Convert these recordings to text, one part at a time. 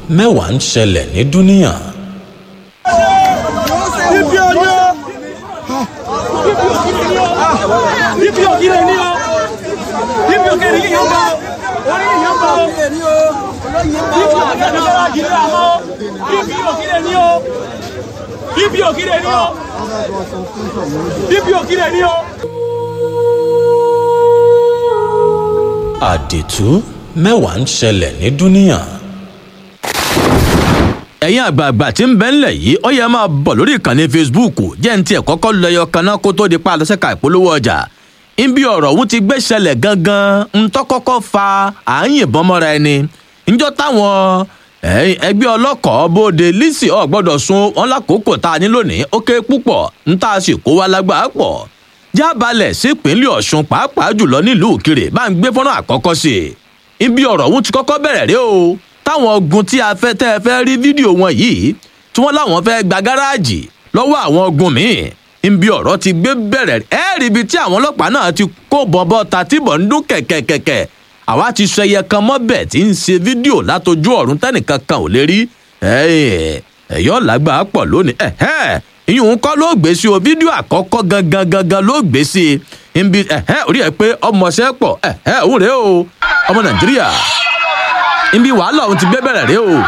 mẹ́wàá ń ṣẹlẹ̀ ní dúníà. ibi ọjọ́ ibi òkìlẹ̀ ní o ibi òkìlẹ̀ ní yóò bá orí yóò bá o ibi òkìlẹ̀ ní bá jìnnà àmọ́ ibi òkìlẹ̀ ní o ibi òkìlẹ̀ ní o ibi òkìlẹ̀ ní o. àdìtú mẹ́wàá ń ṣẹlẹ̀ ní dúníà. ẹ̀yin àgbààgbà tí ń bẹ ńlẹ̀ yìí ó yẹ máa bọ̀ lórí ìkànnì facebook jẹ́ ní tiẹ̀ kọ́kọ́ lọ́yọ̀ kaná kó tó di pa àlọ́sẹ̀ka ìpolówó ọjà níbi ọ̀rọ̀ ọ̀hún ti gbé ṣẹlẹ̀ gangan ń tọ́kọ́kọ́ fa à ń yìnbọn mọ́ra ẹni níjọ́ táwọn ẹgbẹ́ ọlọ́kọ̀ọ́ bóde lisi ọ̀ gbọ́dọ̀ sun wọn lákòókò tá a ní lónìí ó ké púpọ̀ ń tá a sì kó wa lágbàá pọ̀ jábalẹ̀ sípínlẹ̀ ọ̀ṣun pàápàá jùlọ nílùú òkèrè bá ń gbé fọ́nrán àkọ́kọ́ sí i ibi ọ̀rọ̀ ọ̀hún ti kọ́kọ́ bẹ̀rẹ̀ rí o táwọn ogun tí a fẹ́ tẹ́ ẹ fẹ́ rí fídíò wọn yìí tí wọ́n láwọn fẹ́ gba gáràjì lọ́wọ́ àwọn ogun míì ibi ọ̀rọ̀ ti gbé bẹ̀rẹ̀ ẹ rí ibi tí àwọn ọlọ́pàá náà ti kó bọ̀bọ̀ ta tíbọ̀ ń dún kẹ̀kẹ̀kẹ̀kẹ̀ àwa ti sọ ẹyẹ kan mọ́bẹ̀ tí ń ṣe fídíò látojú ọ̀run tẹ́nìkan kan ò lè rí ẹ̀yọ́ làgbà pọ̀ lónìí ìyún kọ́ ló gbé sí o fídíò àkọ́kọ́ gangan gangan ló gbé sí i nbi orí ẹ pé ọmọọṣẹ́ pọ̀ òun rèé o ọmọ nàìjíríà nbi wàhálà òun ti gbé bẹ̀rẹ̀ rèé o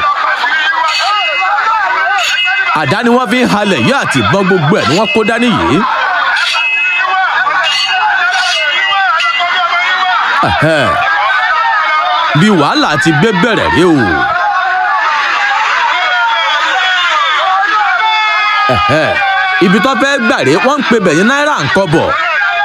àdá ni wọ́n fi ń halẹ̀ yìí àti ìbọn gbogbo ẹ̀ ni wọ́n kó dání yìí. bí wàhálà ti gbé bẹ̀rẹ̀ rèé o. ibi tó fẹ́ gbà rèé wọ́n ń pe bẹ̀yìn náírà ń kọ́ bọ̀.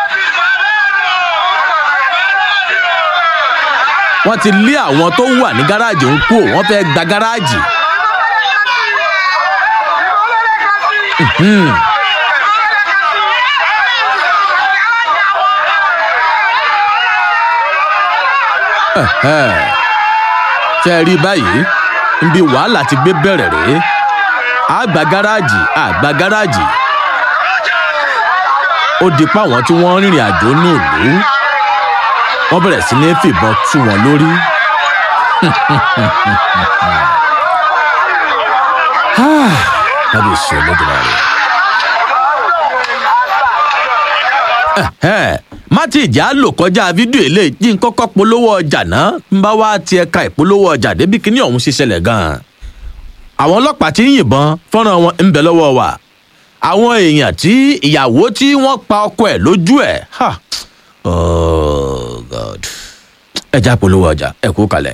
wọ́n ti lé àwọn tó wà ní gáràjì ń kú wọ́n fẹ́ gba gáràjì. ṣe rí báyìí níbi wàhálà ti gbé bẹ̀rẹ̀ rèé àgbà gáràjì àgbà gáràjì ó di pa àwọn tí wọ́n rìnrìn àjò ní ìlú wọ́n bẹ̀rẹ̀ sí ní fìbọn tú wọn lórí. kábíyèsí olódùmarè. má ti ìjà lò kọjá fídíò eléyìí tí n kọ́kọ́ polówó ọjà náà ń bá wá ti ẹ̀ka ìpolówó ọjà débi kíní ọ̀hún ṣe ṣẹlẹ̀ gan-an. àwọn ọlọ́pàá ti ń yìnbọn fọ́nrán wọn ń bẹ lọ́wọ́ wa. àwọn èèyàn tí ìyàwó tí wọ́n pa ọkọ ẹ̀ lójú ẹ̀ oh god ẹ já polówó ọjà ẹ kú kalẹ̀.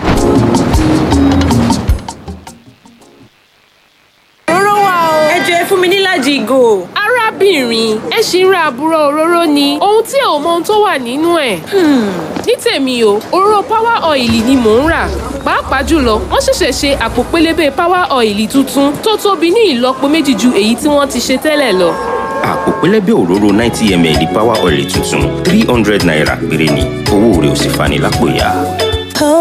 òróró wà o. ẹ jọ ẹ fún mi níláàjì ìgò. arábìnrin ẹ ṣì ń ra àbúrò òróró ni ohun tí ẹ ò mọ ohun tó wà nínú ẹ̀. ní tèmi o òróró power oil ni mò ń rà pàápàá jùlọ wọ́n ṣẹ̀ṣẹ̀ ṣe àpò pélébé power oil tuntun tó tóbi ní ìlọ́po méjì ju èyí tí wọ́n ti ṣe tẹ́lẹ̀ lọ. àpò pẹlẹbẹ òróró ninety ml power oil tuntun three hundred naira péré ni owó rẹ̀ ò sì fani lápò ya.